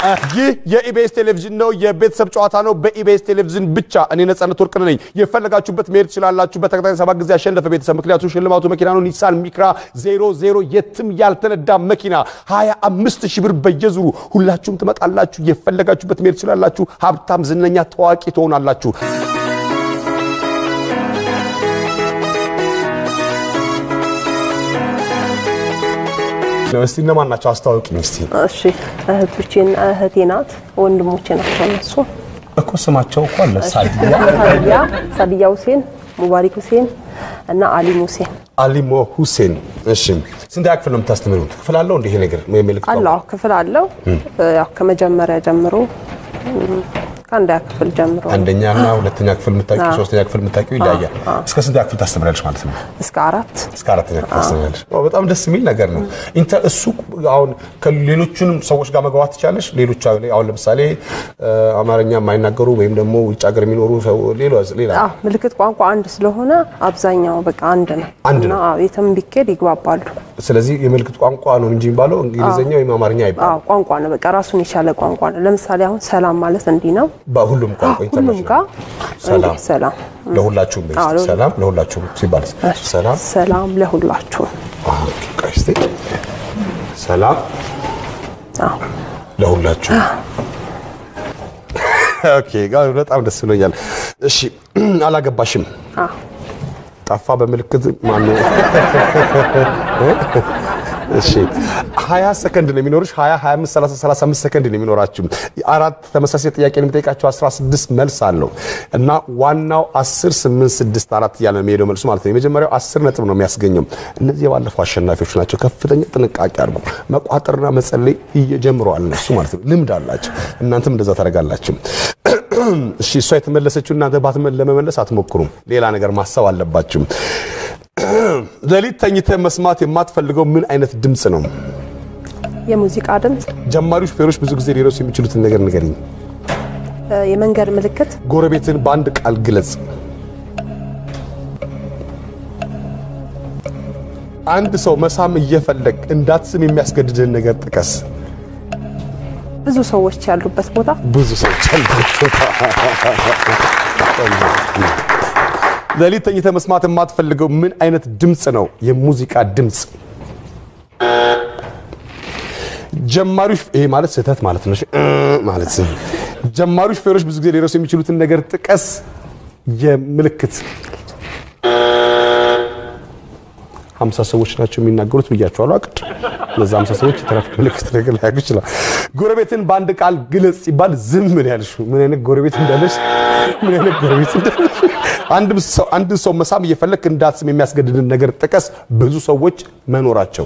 ይህ የኢቢኤስ ቴሌቪዥን ነው። የቤተሰብ ጨዋታ ነው። በኢቢኤስ ቴሌቪዥን ብቻ። እኔ ነጻነት ወርቅነህ ነኝ። የፈለጋችሁበት መሄድ ትችላላችሁ። በተከታታይ ሰባት ጊዜ ያሸነፈ ቤተሰብ ምክንያቱ ሽልማቱ መኪና ነው። ኒሳን ሚክራ ዜሮ ዜሮ የትም ያልተነዳ መኪና 25 ሺህ ብር በየዙሩ ሁላችሁም ትመጣላችሁ። የፈለጋችሁበት መሄድ ትችላላችሁ። ሀብታም፣ ዝነኛ፣ ታዋቂ ትሆናላችሁ። እስቲ እነማን ናቸው? አስተዋውቂኝ እስቲ። እሺ እህቶቼና እህቴ ናት፣ ወንድሞቼ ናቸው እነሱ። እኮ ስማቸው እኮ አለ ሳዲያ ሳዲያ ሳዲያ ሁሴን፣ ሙባሪክ ሁሴን እና አሊም ሁሴን አሊሞ ሁሴን። እሺ ስንተኛ ክፍል ነው የምታስተምሩት? ክፍል አለው እንደ ይሄ ነገር ምልክት አለው። አዎ ክፍል አለው። ያው ከመጀመሪያ ጀምሮ እም፣ ከአንደኛ ክፍል ጀምሮ አንደኛ እና ሁለተኛ ክፍል የምታውቂው ሶስተኛ ክፍል የምታውቂው ይለያያል። እስከ ስንተኛ ክፍል ታስተምሪያለሽ ማለት ነው? እስከ አራት እስከ አራተኛ ክፍል ታስተምሪያለሽ። ዋው በጣም ደስ የሚል ነገር ነው። ኢንተ እሱ አሁን ከሌሎቹንም ሰዎች ጋር መግባባት ትችላለሽ። ሌሎች አሁን ለምሳሌ እ፣ አማርኛ የማይናገሩ ወይም ደግሞ ውጭ ሀገር የሚኖሩ ሰው ሌላ ሌላ አዎ ምልክት ቋንቋ አንድ ስለሆነ አብዛኛው በቃ አንድ ነው አንድ እና ነው። አዎ የትም ቢኬድ ይግባባሉ። ስለዚህ የምልክት ቋንቋ ነው እንጂ የሚባለው እንግሊዝኛ ወይም አማርኛ አይባልም። አዎ ቋንቋ ነው፣ በቃ ራሱን የቻለ ቋንቋ ነው። ለምሳሌ አሁን ሰላም ማለት እንዲህ ነው። በሁሉም ቋንቋ ሁሉም ኢንተርናሽናል ጋር ሰላም እንዲህ ሰላም ለሁላችሁም በይ እስቲ። አዎ፣ ለሁሉ- ሰላም ለሁላችሁም ሲባል ሰላም ሰላም ለሁላችሁ። አዎ፣ ኦኬ፣ ቆይ እስቲ ሰላም አዎ ለሁላችሁ ኦኬ ጋር በጣም ደስ ብሎኛል። እሺ አላገባሽም? አዎ ጠፋ በምልክት ማነው? እሺ 20 ሰከንድ ነው የሚኖርሽ። 20 25 30 35 ሰከንድ ነው የሚኖራችሁ። አራት ተመሳሳይ ጥያቄ ነው የሚጠይቃችሁ። 16 መልስ አለው እና ዋናው 10 8 6 4 እያለ ነው የሚሄደው መልሱ ማለት ነው። የመጀመሪያው 10 ነጥብ ነው የሚያስገኘው። እነዚህ የባለፈው አሸናፊዎች ናቸው። ከፍተኛ ጥንቃቄ አድርጉ። መቋጠርና መጸለይ እየጀምረዋል እነሱ ማለት ነው። ልምድ አላቸው። እናንተም እንደዛ ታደርጋላችሁ። እሺ እሷ የተመለሰችው እናንተ ባትመ- ለመመለስ አትሞክሩም። ሌላ ነገር ማሰብ አለባችሁ። ሌሊት ተኝተህ መስማት የማትፈልገው ምን አይነት ድምፅ ነው? የሙዚቃ ድምፅ፣ ጀማሪ ሹፌሮች ብዙ ጊዜ ሊረሱ የሚችሉትን ነገር ንገሪኝ። እ፣ የመንገድ ምልክት፣ ጎረቤትን በአንድ ቃል ግለጽ። አንድ ሰው መሳም እየፈለግ እንዳትስም የሚያስገድድህን ነገር ጥቀስ። ብዙ ሰዎች ያሉበት ቦታ፣ ብዙ ሰዎች አሉበት። ሌሊት ተኝተህ መስማት የማትፈልገው ምን አይነት ድምፅ ነው? የሙዚቃ ድምፅ። ጀማሪ ሹፌ- ይሄ ማለት ስህተት ማለት ነው። እሺ፣ እ ማለት ጀማሪ ሹፌሮች ብዙ ጊዜ ሊረሱ የሚችሉትን ነገር ጥቀስ። የምልክት ሀምሳ ሰዎች ናቸው የሚናገሩት ብያቸዋለሁ። አቅድ እነዛ ሀምሳ ሰዎች የትራፊክ ምልክት ነገር ላያውቁ ይችላል። ጎረቤትን በአንድ ቃል ግለጽ ሲባል ዝም ምን ያልሽው ምን አይነት ጎረቤት እንዳለሽ ምን አይነት ጎረቤት እንዳለሽ አንድ ሰው አንድ ሰው መሳም እየፈለክ እንዳትስም የሚያስገድድን ነገር ጥቀስ። ብዙ ሰዎች መኖራቸው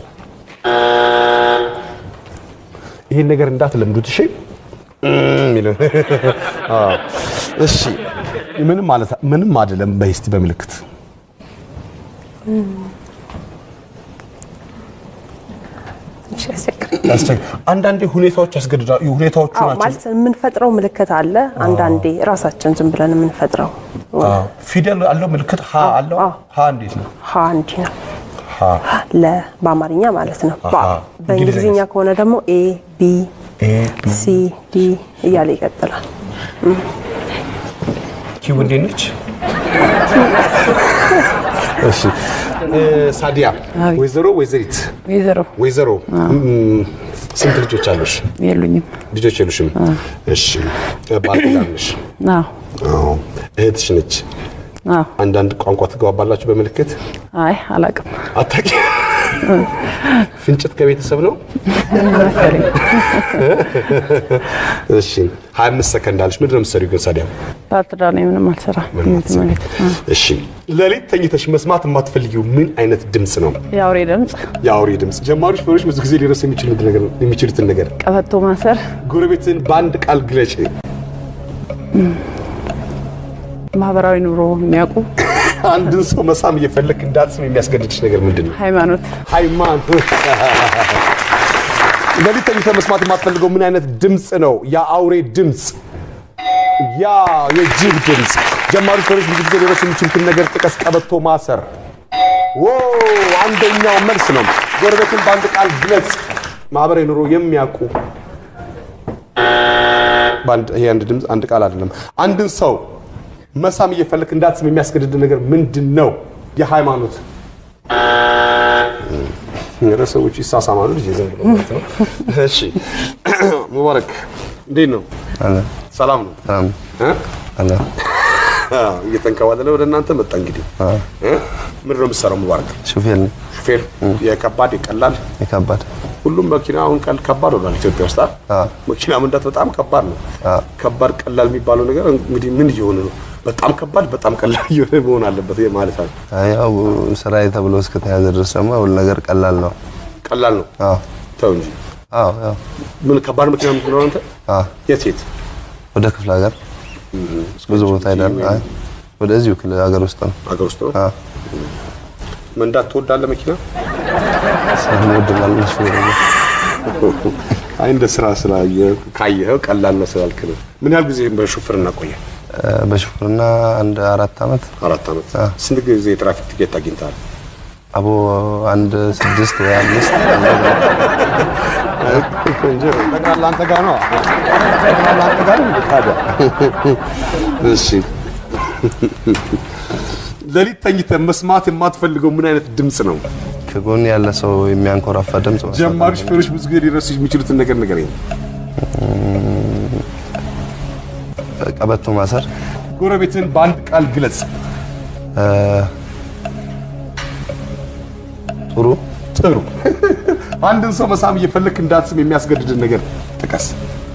ይሄን ነገር እንዳትለምዱት እሺ። የሚለው አዎ፣ እሺ ምንም ማለት ምንም አይደለም። በይ እስቲ በምልክት ትንሽ ያስቸግራል። ያስቸግ አንዳንዴ ሁኔታዎች ያስገድዳሉ። ሁኔታዎቹ አዎ ናቸው። ማለት የምንፈጥረው ምልክት አለ። አንዳንዴ ራሳችን ዝም ብለን የምንፈጥረው አዎ። ፊደል አለው ምልክት ሀ አለው። አዎ። ሀ እንዴት ነው? ሀ እንዲህ ነው ሀ ለ በአማርኛ ማለት ነው። ባ አሃ። በእንግሊዝኛ እንግሊዝኛ ከሆነ ደግሞ ኤ ቢ ኤ ሲ ዲ እያለ ይቀጥላል። ኪው እንዴት ነች? እሺ እ፣ ሳዲያ ወይዘሮ ወይዘሪት ወይዘሮ ወይዘሮ እም፣ ስንት ልጆች አሉሽ? የሉኝም። ልጆች የሉሽም? እሺ ባለትዳር ነሽ? አዎ አዎ። እህትሽ ነች? አዎ። አንዳንድ ቋንቋ ትገባባላችሁ በምልክት አይ አላቅም አታቂ ፍንጭት ከቤተሰብ ነው። መሰለኝ። እሺ 25 ሰከንድ አለሽ። ምንድን ነው የምትሰሪው ግን ሳዲያ? ባለትዳር ነኝ። ምንም አልሰራም። ምንም ማለት እሺ ሌሊት ተኝተሽ መስማት የማትፈልጊው ምን አይነት ድምፅ ነው? የአውሬ ድምፅ፣ የአውሬ ድምፅ። ጀማሪ ሹፌሮች ብዙ ጊዜ ሊረሱ የሚችሉት ነገር የሚችሉትን ነገር ቀበቶ ማሰር፣ ጎረቤትን በአንድ ቃል ግለጭ። ማህበራዊ ኑሮ የሚያውቁ አንድን ሰው መሳም እየፈለክ እንዳትስም የሚያስገድድሽ ነገር ምንድን ነው? ሃይማኖት፣ ሃይማኖት። ሌሊት ተኝተህ መስማት የማትፈልገው ምን አይነት ድምፅ ነው? የአውሬ ድምፅ፣ ያ የጅብ ድምፅ። ጀማሪ ሹፌሮች ብዙ ጊዜ ሊረሱ የሚችሉትን ነገር ጥቀስ። ቀበቶ ማሰር። ዎ አንደኛው መልስ ነው። ጎረቤትን በአንድ ቃል ግለጽ። ማህበራዊ ኑሮ የሚያውቁ በአንድ ይሄ አንድ ድምፅ አንድ ቃል አይደለም። አንድን ሰው መሳም እየፈለክ እንዳትስም የሚያስገድድ ነገር ምንድን ነው? የሃይማኖት ኧረ ሰዎች ይሳሳማሉ። ልጅ ዘንድ ነው ማለት ነው። እሺ ሙባረክ እንዴት ነው? አለ ሰላም ነው ሰላም እ? አለ አዎ፣ እየተንከባለለ ወደ እናንተ መጣ። እንግዲህ እ? ምንድን ነው የምትሰራው ሙባረክ? ሹፌር ነኝ። ሹፌር የከባድ የቀላል የከባድ ሁሉም መኪና አሁን ቀል ከባድ ሆኗል ኢትዮጵያ ውስጥ አይደል? አዎ። መኪና መንዳት በጣም ከባድ ነው። አዎ። ከባድ ቀላል የሚባለው ነገር እንግዲህ ምን እየሆነ ነው? በጣም ከባድ በጣም ቀላል እየሆነ መሆን አለበት ይሄ ማለት ነው። አይ ያው ስራዬ ተብሎ እስከተያዘ ድረስ ደግሞ ሁሉ ነገር ቀላል ነው። ቀላል ነው አዎ ተው እንጂ። አዎ ያው ምን ከባድ መኪና የምትኖረው አንተ? አዎ የት የት? ወደ ክፍለ ሀገር ብዙ ቦታ ሄዳል። አይ ወደዚሁ ክልል ሀገር ውስጥ ነው። ሀገር ውስጥ ነው። አዎ መንዳት ትወዳለህ መኪና? ስለምወድ ማለት ነው ሹፌር ነኝ። አይ እንደ ስራ ስራ ካየኸው ቀላል ነው ስላልክ ነው። ምን ያህል ጊዜ በሹፍርና ቆየ? እ፣ በሹፍርና አንድ አራት አመት አራት ዓመት። አዎ። ስንት ጊዜ የትራፊክ ቲኬት አግኝተሃል? አቦ አንድ ስድስት ወይ አምስት ጠቅላላ አንተ ጋር ነው። ጠቅላላ አንተ ጋር ነው ታዲያ። እሺ ሌሊት ተኝተህ መስማት የማትፈልገው ምን አይነት ድምፅ ነው? ከጎን ያለ ሰው የሚያንኮራፋ ድምጽ መስማት ጀማሪ አልፈልግም። ሹፌሮች ብዙ ጊዜ ሊረሱ የሚችሉትን ነገር ንገረኝ። ቀበቶ ማሰር ጎረቤትን በአንድ ቃል ግለጽ። እ፣ ጥሩ ጥሩ። አንድን ሰው መሳም እየፈለክ እንዳትስም የሚያስገድድን ነገር ጥቀስ።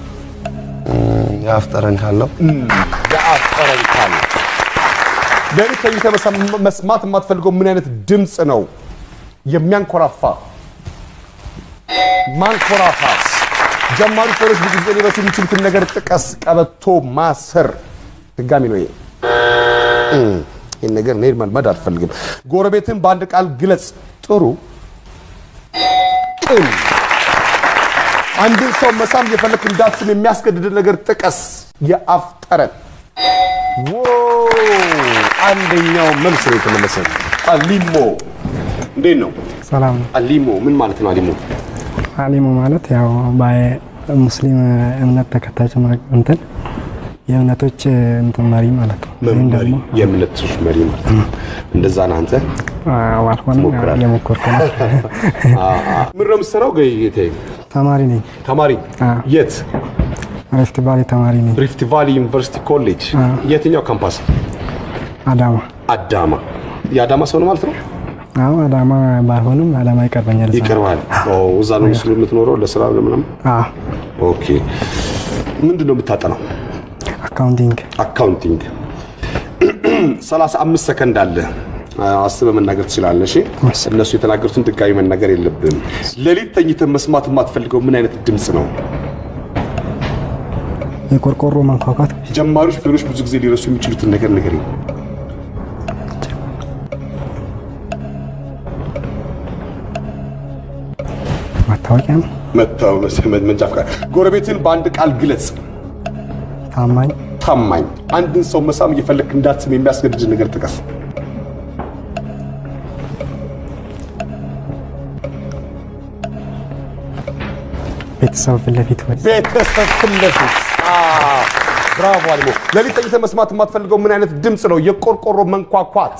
የአፍ ጠረን ካለው የአፍ ጠረን ካለ። ሌሊት ተኝተህ መሳ- መስማት የማትፈልገው ምን አይነት ድምፅ ነው? የሚያንኮራፋ ማንኮራፋት። ጀማሪ ሹፌሮች ብዙ ጊዜ ሊረሱ የሚችሉትን ነገር ጥቀስ። ቀበቶ ማሰር ድጋሚ ነው ይሄ። እም፣ ይህን ነገር እኔ መልመድ አልፈልግም። ጎረቤትን በአንድ ቃል ግለጽ። ጥሩ፣ ቅን። አንድን ሰው መሳም እየፈለክ እንዳትስም የሚያስገድድን ነገር ጥቀስ። የአፍ ጠረን። ዎ አንደኛው መልስ ነው የተመለሰ። አሊሞ እንዴት ነው? ሰላም ነው። አሊሞ ምን ማለት ነው? አሊሞ አሊሙ ማለት ያው በሙስሊም እምነት ተከታዮች ማ- እንትን የእምነቶች እንትን መሪ ማለት ነው። ይህም መሪ ደግሞ የእምነቶች መሪ ማለት ነው። እንደዛ ነህ አንተ። አዎ፣ አልሆነም ያው ትሞክራለህ? እየሞከርኩ ነው። ምን ነው የምትሰራው? ጌታዬ ተማሪ ነኝ። ተማሪ አዎ። የት? ሪፍት ቫሊ ተማሪ ነኝ። ሪፍት ቫሊ ዩኒቨርሲቲ ኮሌጅ የትኛው ካምፓስ? አዳማ። አዳማ። የአዳማ ሰው ነው ማለት ነው። አዎ አዳማ ባይሆንም አዳማ ይቀርበኛል። እዛ ነው። ይቀርባል። ኦ እዛ ነው ምስሉ የምትኖረው ለስራ ለምናምን። አዎ ኦኬ። ምንድን ነው የምታጠናው? አካውንቲንግ። አካውንቲንግ 35 ሰከንድ አለ። አስበህ መናገር ትችላለህ። እሺ፣ እነሱ የተናገሩትን ድጋሚ መናገር የለብም። ሌሊት ተኝተህ መስማት የማትፈልገው ምን አይነት ድምፅ ነው? የቆርቆሮ መንኳኳት። ጀማሪ ሹፌሮች ብዙ ጊዜ ሊረሱ የሚችሉትን ነገር ንገረኝ። ማታወቂያ ነው። መታው መንጃ ፈቃድ። ጎረቤትን በአንድ ቃል ግለጽ። ታማኝ። ታማኝ። አንድን ሰው መሳም እየፈለግክ እንዳትስም የሚያስገድድ ነገር ጥቀስ። ቤተሰብ ፊት ለፊት ወይ ቤተሰብ ፊት ለፊት። አዎ፣ ብራቮ አሊሞ። ሌሊት ተኝተህ መስማት የማትፈልገው ምን አይነት ድምፅ ነው? የቆርቆሮ መንኳኳት።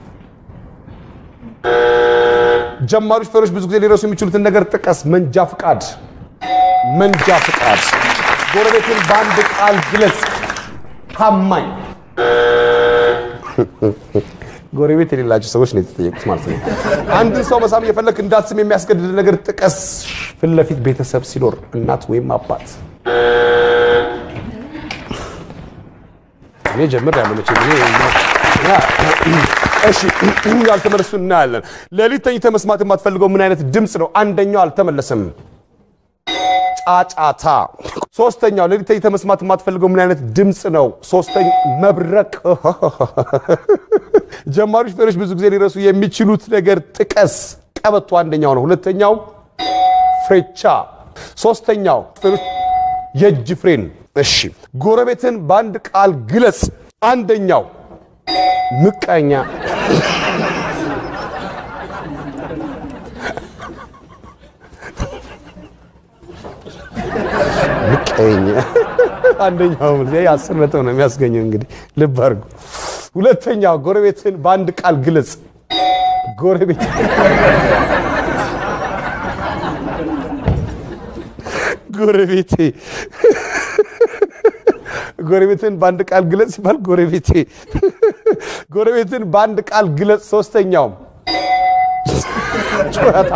ጀማሪ ሹፌሮች ብዙ ጊዜ ሊረሱ የሚችሉትን ነገር ጥቀስ። መንጃ ፍቃድ። መንጃ ፍቃድ። ጎረቤትን በአንድ ቃል ግለጽ። ታማኝ። ጎረቤት የሌላቸው ሰዎች ነው የተጠየቁት ማለት ነው። አንድን ሰው መሳም እየፈለክ እንዳትስም የሚያስገድድ ነገር ጥቀስ። ፊት ለፊት ቤተሰብ ሲኖር እናት ወይም አባት። እኔ ጀምር ያለ መቼ ጊዜ እሺ፣ ያልተመለሱ እናያለን። ሌሊት ተኝተህ መስማት የማትፈልገው ምን አይነት ድምፅ ነው? አንደኛው አልተመለሰም። ጫጫታ። ሶስተኛው ሌሊት ተኝተህ መስማት የማትፈልገው ምን አይነት ድምፅ ነው? ሶስተኛ መብረቅ። ጀማሪ ሹፌሮች ብዙ ጊዜ ሊረሱ የሚችሉት ነገር ጥቀስ። ቀበቶ አንደኛው ነው። ሁለተኛው ፍሬቻ። ሶስተኛው ሹፌሮች የእጅ ፍሬን። እሺ፣ ጎረቤትን በአንድ ቃል ግለጽ። አንደኛው ምቀኛ። ምቀኛ አንደኛው መልስ ይሄ አስር ነጥብ ነው የሚያስገኘው። እንግዲህ ልብ አድርጉ። ሁለተኛው ጎረቤትን በአንድ ቃል ግለጽ። ጎረቤት ጎረቤቴ ጎረቤትን በአንድ ቃል ግለጽ ሲባል ጎረቤቴ ጎረቤትን በአንድ ቃል ግለጽ። ሶስተኛውም ጩኸታ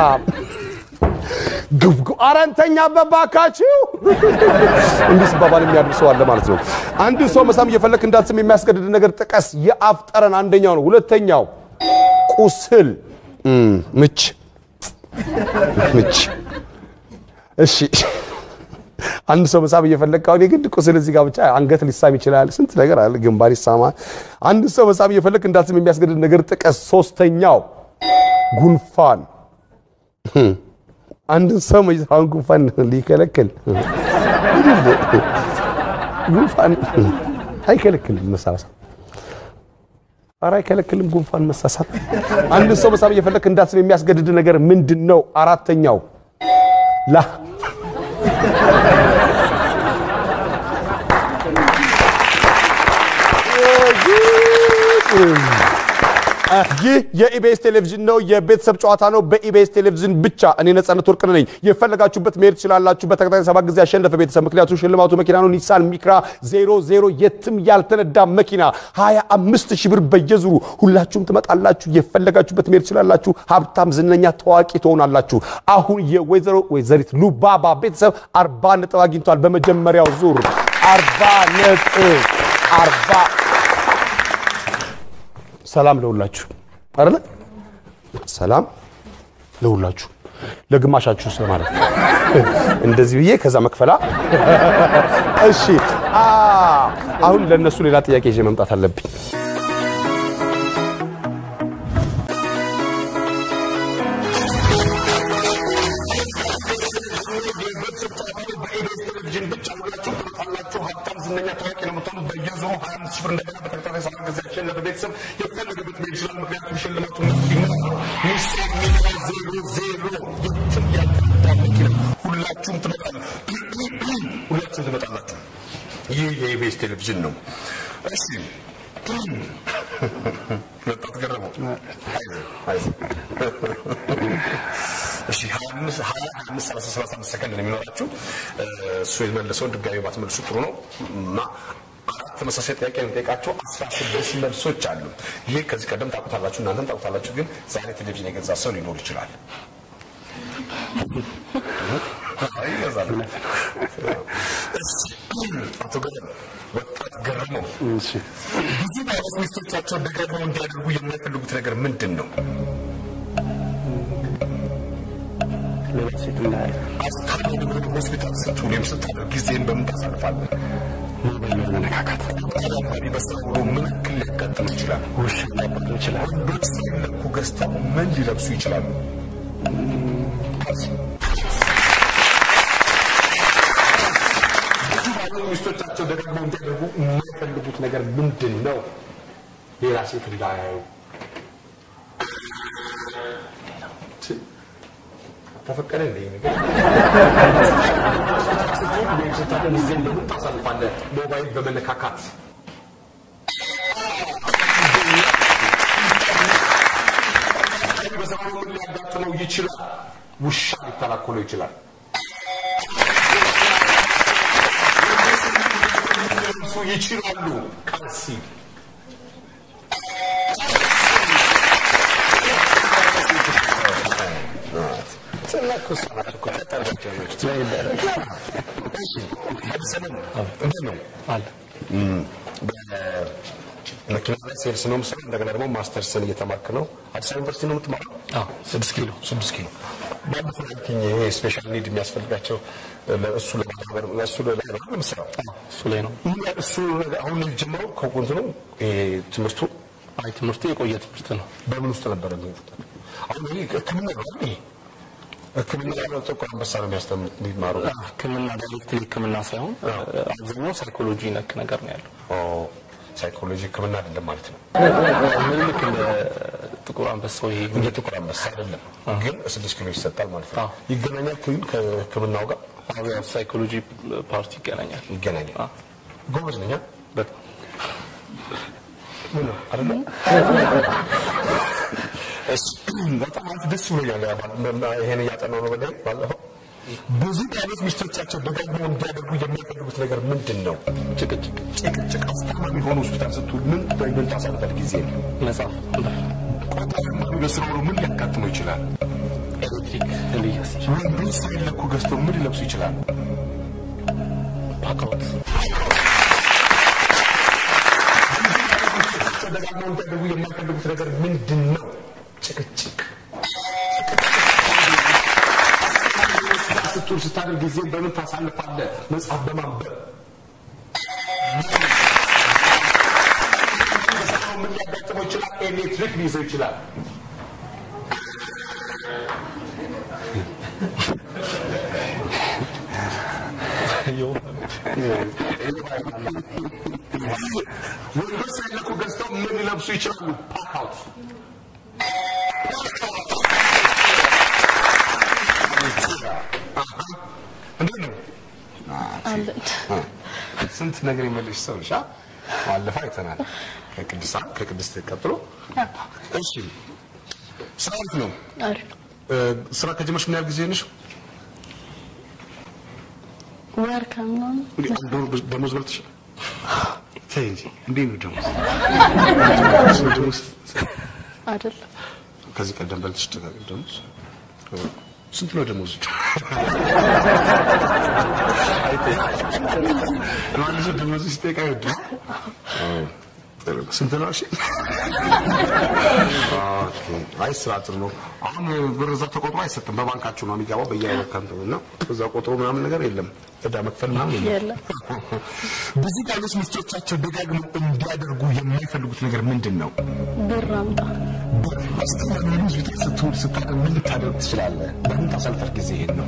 ግብጉ አረንተኛ በባካችሁ እንዲህ ሲባባል የሚያድር ሰው አለ ማለት ነው። አንድን ሰው መሳም እየፈለክ እንዳትስም የሚያስገድድ ነገር ጥቀስ። የአፍ ጠረን አንደኛው ነው። ሁለተኛው ቁስል እም፣ ምች ምች። እሺ አንድ ሰው መሳም እየፈለግ አሁን የግድ ቁስል እዚህ ጋር ብቻ አንገት ሊሳም ይችላል። ስንት ነገር አለ፣ ግንባር ይሳማል። አንድ ሰው መሳም እየፈለግ እንዳትስም የሚያስገድድ ነገር ጥቀስ። ሶስተኛው ጉንፋን አንድን ሰው መጅራውን ጉንፋን ሊከለክል ጉንፋን አይከለክልም። መሳሳት ኧረ አይከለክልም። ጉንፋን መሳሳት አንድን ሰው መሳብ እየፈለክ እንዳትስም የሚያስገድድ ነገር ምንድን ነው? አራተኛው ላ ይህ የኢቢኤስ ቴሌቪዥን ነው። የቤተሰብ ጨዋታ ነው። በኢቢኤስ ቴሌቪዥን ብቻ። እኔ ነጻነት ወርቅነህ ነኝ። የፈለጋችሁበት መሄድ ትችላላችሁ። በተከታታይ ሰባት ጊዜ ያሸነፈ ቤተሰብ ምክንያቱም ሽልማቱ መኪና ነው። ኒሳን ሚክራ ዜሮ ዜሮ የትም ያልተነዳ መኪና 25 ሺህ ብር በየዙሩ ሁላችሁም ትመጣላችሁ። የፈለጋችሁበት መሄድ ትችላላችሁ። ሀብታም፣ ዝነኛ፣ ታዋቂ ትሆናላችሁ። አሁን የወይዘሮ ወይዘሪት ሉባባ ቤተሰብ አርባ ነጥብ አግኝቷል። በመጀመሪያው ዙር አርባ ነጥብ አርባ ሰላም ለሁላችሁ አይደለ? ሰላም ለሁላችሁ ለግማሻችሁ ስለማለት ነው። እንደዚህ ብዬ ከዛ መክፈላ። እሺ፣ አ አሁን ለነሱ ሌላ ጥያቄ ይዤ መምጣት አለብኝ። ሁላችሁም ትመጣላችሁ። ይህ የኢቢኤስ ቴሌቪዥን ነው። እሺ መጣት ገረመው። አይዞህ አይዞህ። እሺ ሀያ አምስት ሀያ አምስት ሰላሳ ሰላሳ አምስት ሰከንድ ነው የሚኖራችሁ። እሱ የመለሰውን ድጋሚ ባትመልሱ ጥሩ ነው እና አራት ተመሳሳይ ጥያቄ የሚጠይቃቸው አስራ ስድስት መልሶች አሉ። ይህ ከዚህ ቀደም ታውቁታላችሁ፣ እናንተም ታውቁታላችሁ። ግን ዛሬ ቴሌቪዥን የገዛ ሰው ሊኖር ይችላል። አይ ይገዛል። አቶ ገረመ ወጣት ገረመው ብዙ ባለስ ሚስቶቻቸው ደጋግመው እንዲያደርጉ የማይፈልጉት ነገር ምንድን ነው? ሌላ ሴት እንዳያል አስታሚ ንብረት ሆስፒታል ስትውል ወይም ስታደር ጊዜን በምን ታሳልፋለህ? ሞባይል መነካካት ተጨማሪ በስራ ውሎ ምን እክል ሊያጋጥም ይችላል? ውሻ ሊያባሉ ይችላል። ወንዶች ሳይለኩ ገዝተው ምን ሊለብሱ ይችላሉ? ብዙ ባለ ሚስቶቻቸው ደጋግመው እንዲያደርጉ የማይፈልጉት ነገር ምንድን ነው? ሌላ ሴት እንዳያዩ ተፈቀደ እንደ ይህ ነገር ወይም ስታደር ጊዜን በምን ታሳልፋለህ? ሞባይል በመነካካት በዘመኑ ምን ሊያጋጥመው ይችላል? ውሻ ሊተናኮለው ይችላል። ሊለብሱ ይችላሉ። ካልሲ መኪና ላይ ሴልስ ነው የምሰራው። እንደገና ደግሞ ማስተርስን እየተማርክ ነው። አዲስ አበባ ዩኒቨርሲቲ ነው የምትማረው? ስድስት ኪሎ ስድስት ኪሎ ባለፈው ያልከኝ ይሄ ስፔሻል ኒድ የሚያስፈልጋቸው እሱ ለማህበር እሱ ላይ ነው የምትሰራው? እሱ ላይ ነው። ይህ እሱ አሁን ጀምረው ከቁንት ነው ይሄ ትምህርቱ አይ ትምህርቱ የቆየ ትምህርት ነው። በምን ውስጥ ነበረ ትምህርቱ? አሁን ይሄ ሕክምና ነው አይደል? ይሄ ሕክምና ነው ጥቁር አንበሳ ነው የሚያስተምር የሚማሩ ሕክምና ዳይሬክትሊ ሕክምና ሳይሆን አብዛኛው ሳይኮሎጂ ነክ ነገር ነው ያለው። ሳይኮሎጂ ሕክምና አይደለም ማለት ነው። ምን ልክ እንደ ጥቁር አንበሳው ይሄ እንደ ጥቁር አንበሳ አይደለም፣ ግን ስድስት ኪሎ ይሰጣል ማለት ነው። አዎ። ይገናኛል ግን ከሕክምናው ጋር አዎ ያው ሳይኮሎጂ ፓርቲ ይገናኛል። ይገናኛል። አዎ። ጎበዝ ነኝ። አ? በጣም ምን ነው አይደለ? እሺ፣ በጣም አንተ ደስ ብሎኛል። ያ ባል- መ- መ- ይሄን እያጠናሁ ነው በላይ ባለፈው ብዙ ባሎች ሚስቶቻቸው ደጋግመው እንዲያደርጉ የሚያደርጉት ነገር ምንድን ነው? ጭቅጭቅ፣ ጭቅጭቅ። አስታማሚ ሆኖ ሆስፒታል ስትውል ምን በምን ታሳልፈል ጊዜ ነው? መጽሐፍ፣ ቆጣሪ በስራ ውሎ ምን ሊያጋጥመው ይችላል? ኤሌክትሪክ ሊያስ ወንዶች ሳይለኩ ገዝተው ምን ሊለብሱ ይችላሉ? ፓካውት ደጋግመው እንዲያደርጉ የማይፈልጉት ነገር ምንድን ነው? ጭቅጭቅ። ስትውል ስታደርግ ጊዜን በምን ታሳልፋለህ? መጽሐፍ በማንበብ ምን ሊያጋጥመው ይችላል? ኤሌክትሪክ ሊይዘው ይችላል። ወንዶች ሳይለኩ ገዝተው ምን ሊለብሱ ይችላሉ? ፓካውት እንዴት ነው? ስንት ነገር የመለሽ ሰው ነሽ። አ? ባለፈው አይተናል። ከቅድስት ከቅድስት ቀጥሎ እሺ፣ ስራ እንዴት ነው? አሪፍ እ፣ ስራ ከጀመርሽ ምን ያህል ጊዜ ነሽ? ወር ከምናምን እንዴ አንድ ወር ደሞዝ በልተሽ? ተይ እንጂ እንዴት ነው ደሞዝ? ደሞዝ አይደለም ከዚህ ቀደም በልተሽ ተጋግል ደሞዝ ስንት ነው ደሞዝ? ማለት ደሞዝ ሲጠይቅ አይወድም። ስንት ነው? እሺ ኦኬ። አይ ስራ ጥሩ ነው። አሁን ብር እዛ ተቆጥሮ አይሰጥም። በባንካችሁ ነው የሚገባው በየአይነት እና እዛ ቆጥሮ ምናምን ነገር የለም። እዳ መክፈል ምናምን የለም። የለም። ብዙ ባሎች ሚስቶቻቸው ደጋግመው እንዲያደርጉ የማይፈልጉት ነገር ምንድን ነው? ብር አምጣ አስተማሪ ሆስፒታል ስትውል ስታደርግ ምን ልታደርግ ትችላለህ? በምን ታሳልፈር ጊዜ ይሄን ነው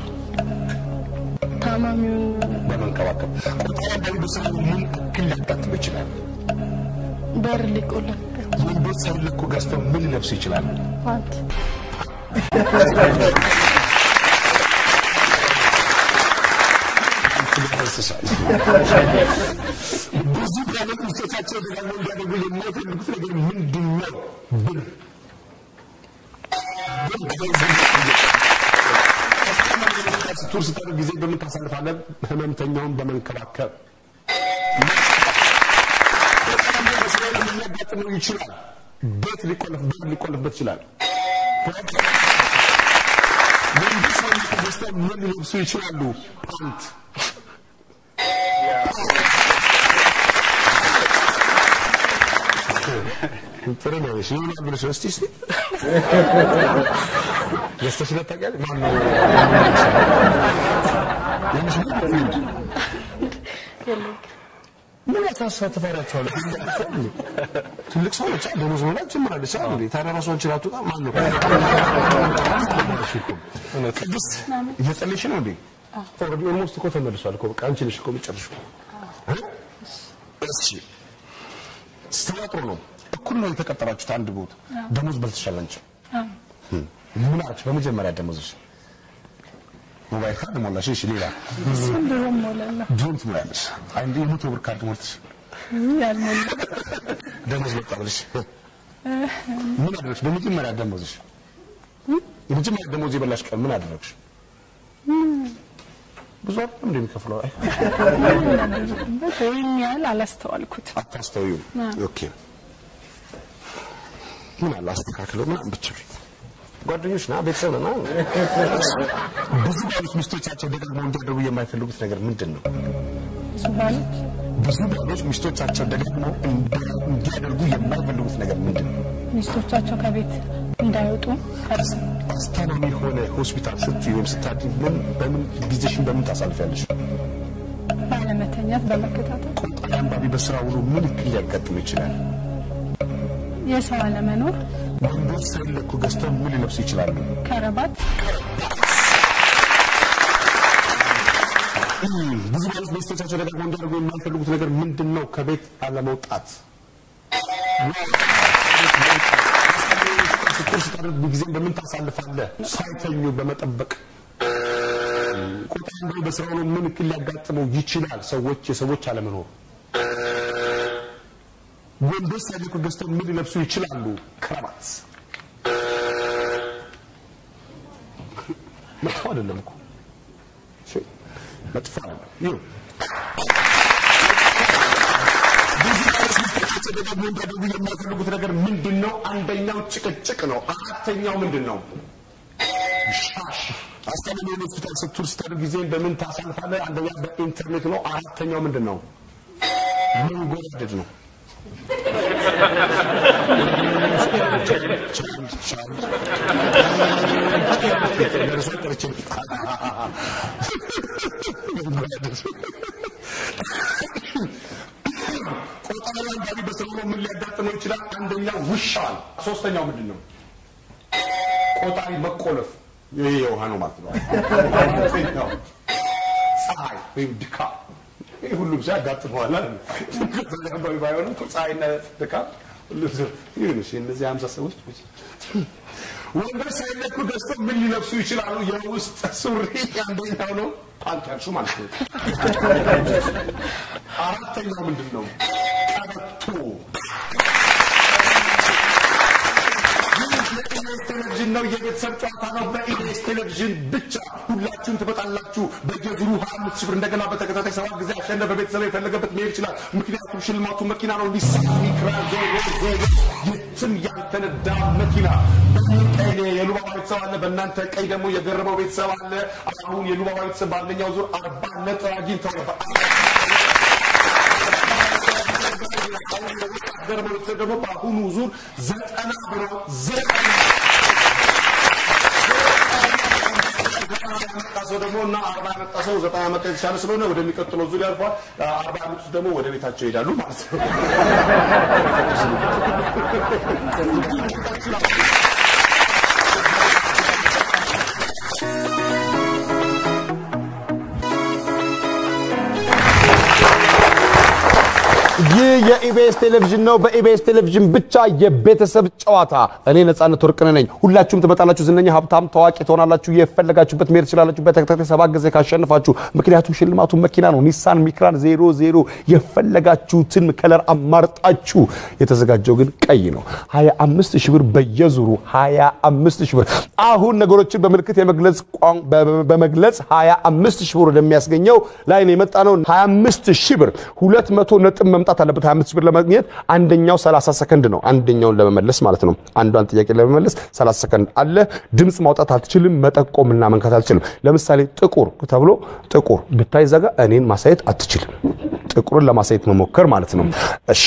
ታማሚውን በመንከባከብ ቁጣ አንዳንድ በስራ ምን እክል ሊያጋጥም ይችላል? በር ሊቆለፍበት ወንዶች ሳይለኩ ገዝተው ምን ሊለብሱ ይችላሉ? ፓንት ብዙ ባሎች ሚስቶቻቸው ደጋግመው እንዲያደርጉ የማይፈልጉት ነገር ምንድን ነው? ብር ስትውል ስታደርግ ጊዜ በምን ታሳልፋለህ? ህመምተኛውን በመንከባከብ ሊያጋጥመው ይችላል። ቤት ሊቆለፍ በር ሊቆለፍበት ይችላል። ወንዶች ሳይለኩ ገዝተው ምን ሊለብሱ ይችላሉ? ፓንት ጥሩ ነው። እሺ ይሆናል ብለሽ ነው። እስቲ እስቲ ገዝተሽለት ታውቂያለሽ? ማነው ያንሽ ምን ምን ያሳትፋራቸዋል? ትልቅ ሰው ነች፣ ደሞዝ መብላት ጀምራለች። አይደል እንዴ? ታዲያ ራሷን ችላ አትወጣ? ማን ነው ቅድስት እየጸለይሽ ነው እንዴ? ኦልሬዲ ኦልሞስት እኮ ተመልሷል እኮ በቃ አንቺ ነሽ እኮ የምትጨርሺው። እሺ ስራ ጥሩ ነው። እኩል ነው የተቀጠራችሁት አንድ ቦታ ደሞዝ በልተሻል አንቺ። ምን አለች በመጀመሪያ ደሞዝሽ? ሞባይል ካርድ ሞላሽ። እሺ ሌላ እሱን ድሮ ሞላለሁ ድሮም ትሞላለሽ። አንዴ የመቶ ብር ካርድ ሞልተሽ ያልሞላ ደሞዝ መጣ ብለሽ ምን አደረግሽ? በመጀመሪያ ደሞዝሽ የመጀመሪያ ደሞዝ የበላሽ ቀን ምን አደረግሽ? ብዙ አይደለም እንደሚከፍለው አይ ይህን ያህል አላስተዋልኩት አታስተውዩም። ኦኬ ምን አለ አስተካክለው ምናምን ብትችል ጓደኞች ና ቤተሰብ ና ብዙ ባሎች ሚስቶቻቸው ደጋግመው እንዲያደርጉ የማይፈልጉት ነገር ምንድን ነው? ብዙ ባሎች ብዙ ባሎች ሚስቶቻቸው ደጋግመው እንዲያደርጉ የማይፈልጉት ነገር ምንድን ነው? ሚስቶቻቸው ከቤት እንዳይወጡ ከርስ አስታማሚ ሆነ ሆስፒታል ስትይ ወይም ስታድሪ ምን በምን ጊዜሽን በምን ታሳልፊያለሽ? ባለመተኛት በመከታተል ቆጣሪ አንባቢ በስራ ውሎ ምን እክል ሊያጋጥም ይችላል? የሰው አለመኖር ወንዶች ሳይለኩ ገዝተው ምን ሊለብሱ ይችላሉ? ከረባት ብዙ ባሎች ሚስቶቻቸው ደጋግመው እንዲያደርጉ የማይፈልጉት ነገር ምንድን ነው? ከቤት አለመውጣት። ስትል ስታደርግ ጊዜን በምን ታሳልፋለህ? ሳይተኙ በመጠበቅ ቆጣ እንደው በስራው ነው ምን እክል ሊያጋጥመው ይችላል? ሰዎች የሰዎች አለመኖር ወንዶች ሳይለቁ ገዝተው ምን ሊለብሱ ይችላሉ? ክራባት መጥፎ አይደለም እኮ እሺ፣ መጥፎ አይደለም። ይኸው ብዙ ባለስልጣናት ደግሞ እንዲያደርጉ የማይፈልጉት ነገር ምንድን ነው? አንደኛው ጭቅጭቅ ነው። አራተኛው ምንድን ነው? ሻሽ አስተማሪ ሆስፒታል ስትውል ስታደርግ ጊዜን በምን ታሳልፋለህ? አንደኛ በኢንተርኔት ነው። አራተኛው ምንድን ነው? መንጎራደድ ነው። ቆጣሪ አንዳንዴ በስራው ነው ምን ሊያጋጥመው ይችላል? አንደኛው ውሻ ነው። ሶስተኛው ምንድን ነው? ቆጣሪ መቆለፍ ይሄ የውሃ ነው ማለት ነው። አራተኛው ፀሐይ ወይም ድካም ይህ ሁሉም ሰው ያጋጥመዋል አይደል? ከዛም ባይሆንም ፀሐይና ድካም ሁሉም ሰው ይሁን። እሺ እነዚህ ሀምሳ ሰዎች ወንዶች ሳይለኩ ገዝተው ምን ሊለብሱ ይችላሉ? የውስጥ ሱሪ አንደኛው ነው፣ ፓንት ያልሹ ማለት ነው። አራተኛው ምንድን ነው? ቀበቶ የኢቢኤስ ቴሌቪዥን ነው። የቤተሰብ ጨዋታ ነው። በኢቢኤስ ቴሌቪዥን ብቻ ሁላችሁም ትመጣላችሁ። በየዙሩ ሀያ አምስት ሺህ ብር እንደገና በተከታታይ ሰባት ጊዜ ያሸነፈ ቤተሰብ የፈለገበት መሄድ ይችላል። ምክንያቱም ሽልማቱ መኪና ነው። ኒሳን ሚክራ ዜሮ ዜሮ የትም ያልተነዳ መኪና። በእኔ ቀይ የሉባባ ቤተሰብ አለ፣ በእናንተ ቀይ ደግሞ የገረመው ቤተሰብ አለ። አሁን የሉባባ ቤተሰብ በአንደኛው ዙር አርባ ነጥብ አግኝተው ነበር። ገረመው ቤተሰብ ደግሞ በአሁኑ ዙር ዘጠና ብሎ ዘጠና ያመጣ ሰው ደግሞ እና አርባ ያመጣ ሰው ዘጠና ያመጣ የተሻለ ስለሆነ ወደሚቀጥለው ዙር ያልፏል። አርባ ያመጡት ደግሞ ወደ ቤታቸው ይሄዳሉ ማለት ነው። ይህ የኢቢኤስ ቴሌቪዥን ነው። በኢቢኤስ ቴሌቪዥን ብቻ የቤተሰብ ጨዋታ። እኔ ነጻነት ወርቅነህ ነኝ። ሁላችሁም ትመጣላችሁ። ዝነኛ፣ ሀብታም፣ ታዋቂ ትሆናላችሁ። የፈለጋችሁበት መሄድ ትችላላችሁ። በተከታታይ ሰባት ጊዜ ካሸንፋችሁ። ምክንያቱም ሽልማቱ መኪና ነው። ኒሳን ሚክራን ዜሮ ዜሮ የፈለጋችሁትን ከለር አማርጣችሁ። የተዘጋጀው ግን ቀይ ነው። 25 ሺህ ብር በየዙሩ 25 ሺህ ብር። አሁን ነገሮችን በምልክት የመግለጽ ቋን- በ- በመግለጽ 25 ሺህ ብር ወደሚያስገኘው ላይ ነው የመጣ ነው። 25 ሺህ ብር 200 ነጥብ መምጣት አለበት። 25 ሺህ ብር ለማግኘት አንደኛው 30 ሰከንድ ነው። አንደኛውን ለመመለስ ማለት ነው። አንዷን ጥያቄ ለመመለስ 30 ሰከንድ አለ። ድምፅ ማውጣት አትችልም። መጠቆምና መንካት አትችልም። ለምሳሌ ጥቁር ተብሎ ጥቁር ብታይ ዘጋ እኔን ማሳየት አትችልም። ጥቁርን ለማሳየት መሞከር ማለት ነው። እሺ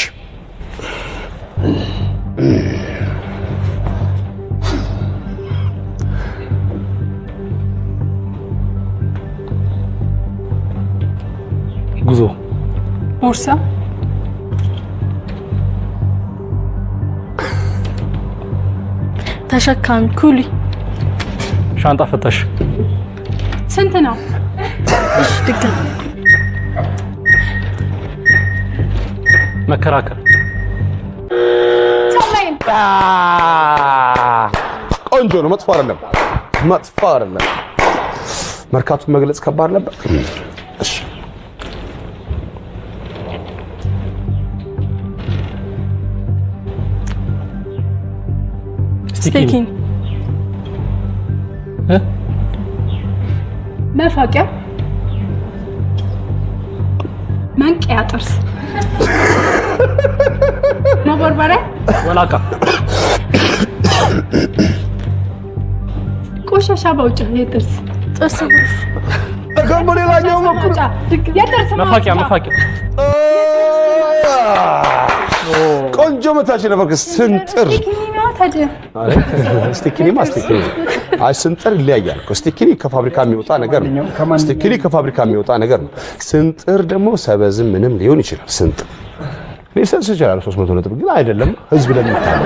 ጉዞ ቦርሳ፣ ተሸካሚ ኩሊ ሻንጣ ፈታሽ ስንት ነው? ድጋሚ መከራከር ሰማይን ቆንጆ ነው። መጥፎ አይደለም። መጥፎ አይደለም። መርካቱን መግለጽ ከባድ ነበር። እሺ ስቴኪንግ እ? መፋቂያ፣ መንቀያ ጥርስ፣ መቦርበሪያ፣ ወላቃ ቆሻሻ ማውጫ፣ የጥርስ ጥርስ ብሩሽ ደግሞ ሌላኛው በኩል ማውጫ፣ የጥርስ መፋቂያ ማውጫ። መፋቂያ ቆንጆ መታች ነበር። ስንጥር ስቲኪኒ ነው ታዲያ። ስቲኪኒማ ስቲኪኒ አይ ስንጥር ይለያያል እኮ። ስቲኪኒ ከፋብሪካ የሚወጣ ነገር ነው። ስቲኪኒ ከፋብሪካ የሚወጣ ነገር ነው። ስንጥር ደግሞ ሰበዝም ምንም ሊሆን ይችላል። ስንጥር ሊሰጥሽ ይችላል 300 ነጥብ ግን አይደለም። ህዝብ ለሚታለ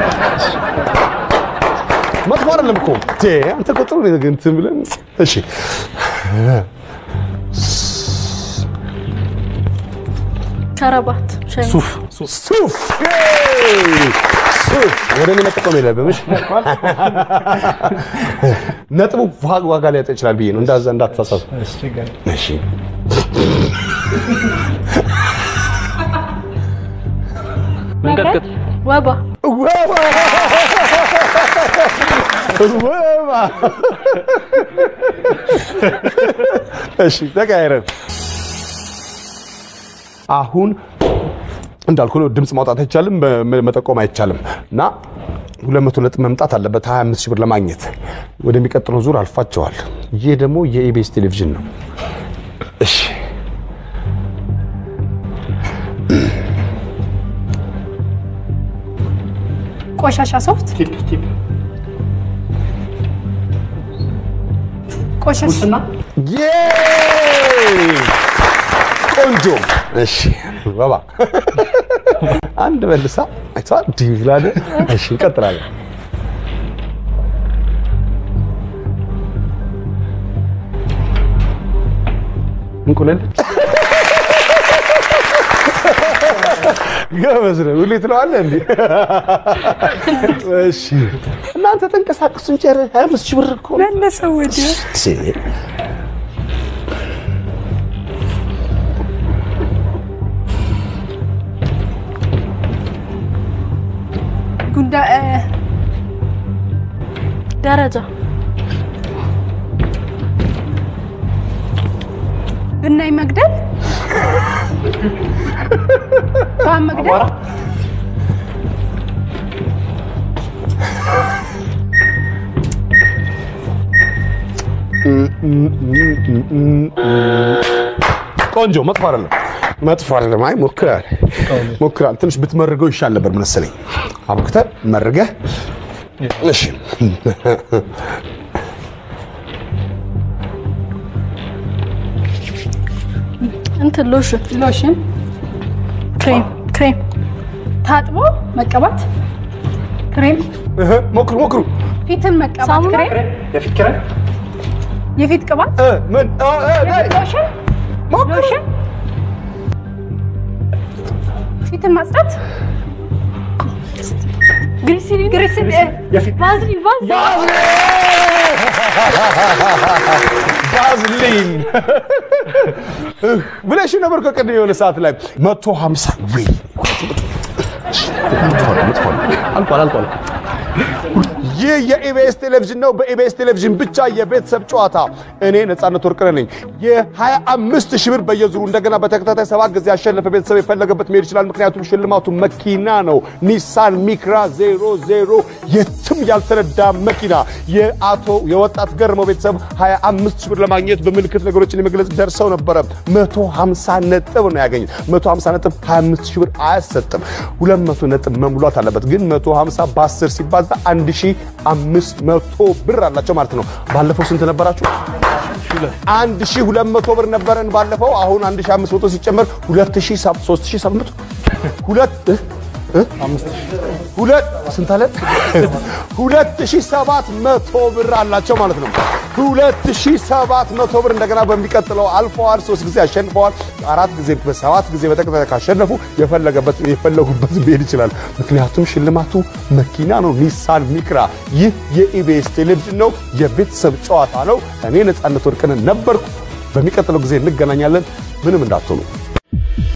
መጥፎ አይደለም እኮ ቴ አንተ ቁጥሩ እንትን ብለን እሺ ከረባት ሸሚዝ ሱፍ ሱፍ ሱፍ ሱፍ ወደ እኔ መጠቆም የለብም። እሺ ነጥቡ ዋ- ዋጋ ሊያጣ ይችላል ብዬ ነው። እንዳዛ እንዳትሳሳቱ። እሺ መንቀጥቀጥ ወባ ወባ ወባ። እሺ ተቀያይረን አሁን እንዳልኩ ነው። ድምፅ ማውጣት አይቻልም፣ በ- መጠቆም አይቻልም እና ሁለት መቶ ነጥብ መምጣት አለበት 25 ሺህ ብር ለማግኘት ወደሚቀጥለው ዙር አልፋቸዋል። ይህ ደግሞ የኢቢኤስ ቴሌቪዥን ነው። እሺ ቆሻሻ ሶፍት ቆሻሻ ዬ! ቆንጆ። እሺ ባባ አንድ መልሳ አይተዋል። ዲቪላደ እሺ እንቀጥላለን። እንቁላል ገበዝ ነው። ሁሌ ትለዋለህ እንዴ? እሺ እናንተ ተንቀሳቀሱ እንጂ ኧረ 25 ሺህ ብር እኮ ነው። መለሰው ወዲያ ጉንዳ እ፣ ደረጃ ብናኝ መግደል ተዋን መግደል ቆንጆ መጥፎ አይደለም፣ መጥፎ አይደለም። አይ ሞክራል ሞክራል። ትንሽ ብትመርገው ይሻል ነበር መሰለኝ። አብክተህ መርገህ እሺ። እንትን ሎሽን ሎሽን ክሬም ክሬም ታጥቦ መቀባት ክሬም እህ፣ ሞክሩ ሞክሩ። ፊትን መቀባት ሳሙና? ክሬም የፊት ቅባት እ፣ ምን እ፣ እ፣ ነይ። ሎሽን ሎሽን ፊትን ማጽዳት ግሪሲሊን ግሪሲሊን ቫዝሊን ቫዝሊን ባዝሊን እህ፣ ብለሽ ነበር ከቅድም የሆነ ሰዓት ላይ መቶ ሀምሳ ወይ አልቋል አልቋል። ይህ የኢቢኤስ ቴሌቪዥን ነው። በኢቢኤስ ቴሌቪዥን ብቻ የቤተሰብ ጨዋታ። እኔ ነጻነት ወርቅነህ ነኝ። የ25 ሺህ ብር በየዙሩ እንደገና በተከታታይ ሰባት ጊዜ ያሸነፈ ቤተሰብ የፈለገበት መሄድ ይችላል። ምክንያቱም ሽልማቱ መኪና ነው። ኒሳን ሚክራ ዜሮ ዜሮ የትም ያልተነዳ መኪና። የአቶ የወጣት ገርመው ቤተሰብ 25 ሺህ ብር ለማግኘት በምልክት ነገሮችን የመግለጽ ደርሰው ነበረ። 150 ነጥብ ነው ያገኙት። 150 ነጥብ 25 ሺህ ብር አያሰጥም። 200 ነጥብ መሙላት አለበት። ግን 150 በ10 ሲባዛ 1500 ብር አላቸው ማለት ነው። ባለፈው ስንት ነበራችሁ? 1200 ብር ነበረን ባለፈው። አሁን 1500 ሲጨመር 2700 ሁለት እ? ሁለት ስንት አለ? 2700 ብር አላቸው ማለት ነው። 2700 ብር እንደገና በሚቀጥለው አልፈዋል። ሶስት ጊዜ አሸንፈዋል። አራት ጊዜ በሰባት ጊዜ በተከታታይ ካሸነፉ የፈለገበት የፈለጉበት መሄድ ይችላል። ምክንያቱም ሽልማቱ መኪና ነው፣ ኒሳን ሚክራ። ይህ የኢቢኤስ ቴሌቪዥን ነው፣ የቤተሰብ ጨዋታ ነው። እኔ ነጻነት ወርቅነህ ነበርኩ። በሚቀጥለው ጊዜ እንገናኛለን። ምንም እንዳትሆኑ።